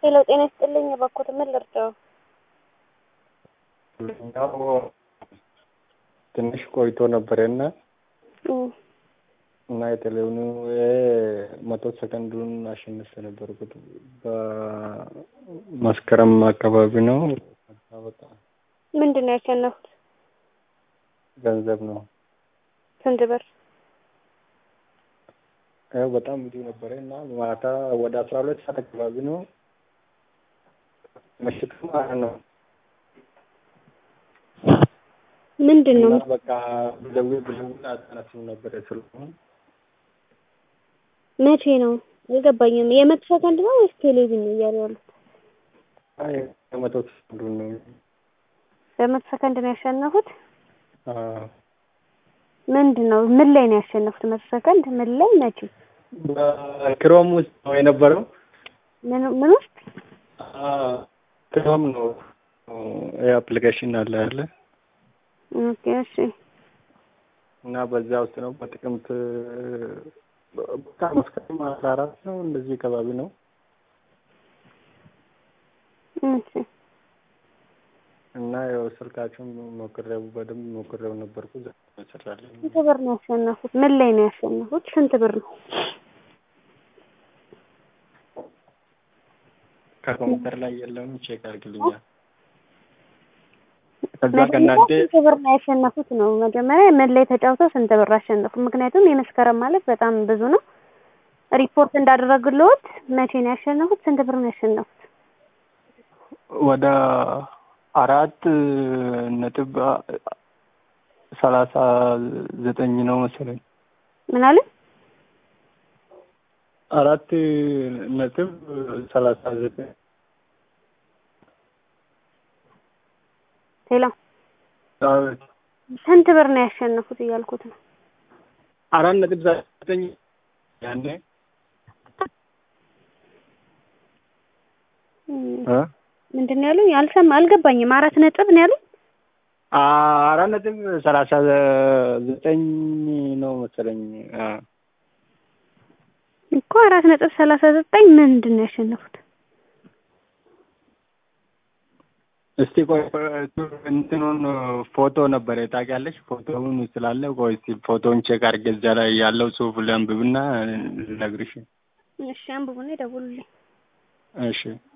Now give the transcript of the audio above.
ሄሎ ጤና ይስጥልኝ። እባክዎት ምን ልርዳው? ያው ትንሽ ቆይቶ ነበረና እና የቴሌቪዥኑ መቶ ሰከንዱን አሸንፌ ነበርኩት በመስከረም አካባቢ ነው። በቃ ምንድን ነው ያሸነፉት? ገንዘብ ነው። ስንት ብር? ያው በጣም ብዙ ነበረ እና ማታ ወደ አስራ ሁለት ሰዓት አካባቢ ነው ምሽቱ ማለት ነው። ምንድን ነው? እና በቃ ብደውል ብደውል አታነሱም ነበረ ስለሆነ መቼ ነው? አልገባኝም። የመቶ ሰከንድ ነው ወይስ ቴሌቪዥን ነው እያሉ ያሉት? አይ የመቶ ሰከንዱን ነው። በመቶ ሰከንድ ነው ያሸነፉት? አዎ ምንድን ነው? ምን ላይ ነው ያሸነፉት? መቶ ሰከንድ ምን ላይ መቼ? በክሮም ውስጥ ነው የነበረው። ምን ምን ውስጥ? አዎ ክሮም ነው የአፕሊኬሽን አለ ያለ ኦኬ እሺ። እና በዛ ውስጥ ነው በጥቅምት በቃ መስከረም አስራ አራት ነው እንደዚህ አካባቢ ነው። እሺ እና ያው ስልካችሁን ሞክሬው በደንብ ሞክሬው ነበርኩ ሰራልኝ። ስንት ብር ነው ያሸነፉት? ምን ላይ ነው ያሸነፉት? ስንት ብር ነው? ከኮምፒውተር ላይ የለውም ቼክ አድርግልኛል። ከዛ መጀመሪያ ከእናንተ ስንት ብር ነው ያሸነፉት ነው መጀመሪያ ምን ላይ ተጫውተው ስንት ብር አሸነፉ? ምክንያቱም የመስከረም ማለት በጣም ብዙ ነው። ሪፖርት እንዳደረግልዎት መቼ ነው ያሸነፉት? ስንት ብር ነው ያሸነፉት? ወደ አራት ነጥብ ሰላሳ ዘጠኝ ነው መሰለኝ። ምን አለ? አራት ነጥብ ሰላሳ ዘጠኝ ሌላ አቤት ስንት ብር ነው ያሸነፉት እያልኩት ነው። አራት ነጥብ ሰላሳ ዘጠኝ ያኔ እም፣ እ ምንድን ነው ያሉኝ? አልሰማ አልገባኝም። አራት ነጥብ ነው ያሉኝ። አራት ነጥብ ሰላሳ ዘጠኝ ነው መሰለኝ። አ እኮ አራት ነጥብ ሰላሳ ዘጠኝ ምንድን ነው ያሸነፉት? እስቲ ቆይ እንትኑን ፎቶ ነበረ ታውቂያለሽ? ፎቶውን ስላለ ቆይ እስቲ ፎቶውን ቼክ አድርጌ እዛ ላይ ያለው ጽሑፍ ላንብብና ልነግርሽ። እሺ አንብቡና ይደውሉልኝ። እሺ